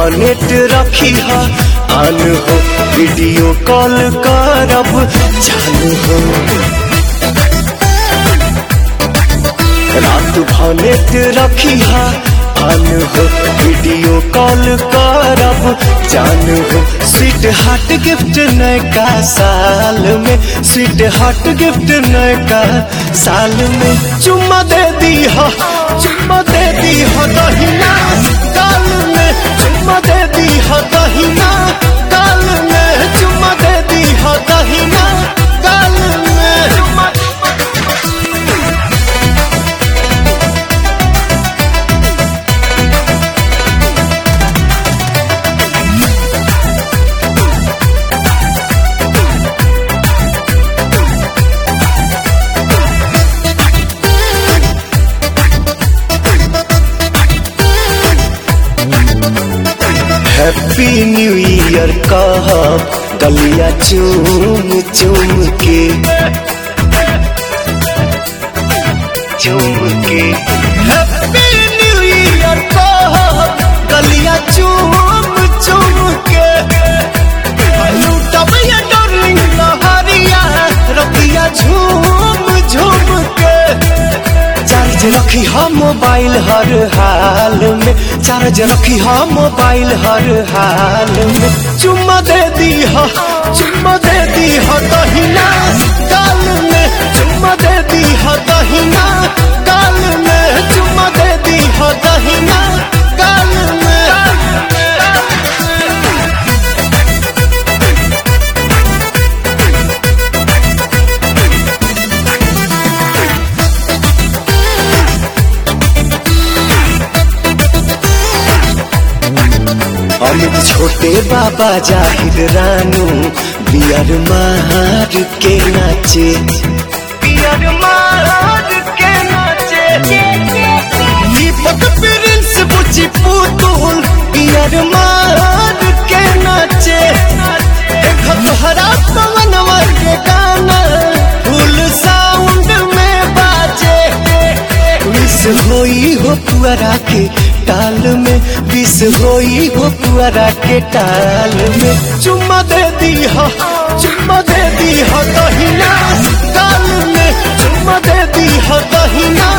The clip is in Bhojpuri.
भनेट रखी हा आन हो वीडियो कॉल करब चालू हो रात भनेट रखी हा आन हो वीडियो कॉल करब जान हो स्वीट हार्ट गिफ्ट नयका साल में स्वीट हार्ट गिफ्ट नयका साल में चुम्मा दे दी हा चुम्मा दे दी हा दहिना काल में चुम्मा दे दी हा दहिना काल में चुम्मा दे दी हा दहिना काल में चुम्मा हैप्पी न्यू ईयर कहब गलिया चूम चूम के चूम के हैप्पी न्यू ईयर कहब गलिया चूम चूम के लूटब ये डार्लिंग लहरिया रतिया झूम झूम के चार्ज रखी हम मोबाइल हर हाल में चार्ज रखी हम मोबाइल हर हाल में चुम्मा दे दी हा चुम्मा दे दी हा दहिना काल में चुम्मा दे दी हा दहिना काल में चुम्मा दे दी हा दहिना काल में अमित छोटे बाबा जाहिर रानू बियर मार के नाचे बियर मार के नाचे दीपक प्रिंस बुची पुतुल बियर मार के नाचे एक तोहरा पवनवा के गाना फुल साउंड में बाजे विष होई हो पुअरा के टाल में विष होई हो पुअरा के टाल में चुम्मा दे दी हा चुम्मा दे दी हा दहिना काल में चुम्मा दे दी हा दहिना